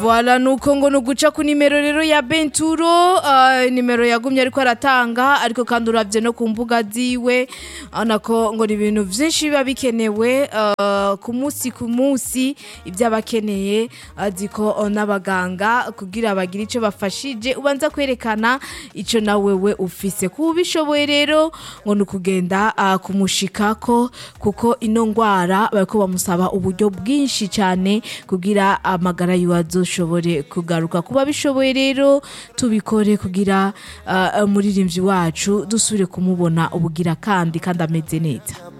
Voilà nuko ngo nuguca ku nimero rero ya Benturo uh, nimero yagumye ariko aratanga ariko kandi uravye no ku mbuga ziwe anako ngo ni ibintu vyinshi biba bikenewe uh, ku munsi ku munsi ivyo abakeneye aziko uh, n'abaganga kugira bagire ico bafashije ubanza kwerekana ico na wewe ufise kubishoboye rero ngo nukugenda uh, kumushikako kuko ino ngwara bariko bamusaba uburyo bwinshi cane kugira amagara yiwe azoshobore kugaruka kuba bishoboye rero tubikore kugira uh, umuririmbyi wacu dusubire kumubona ubugira kandi kandi ameze neza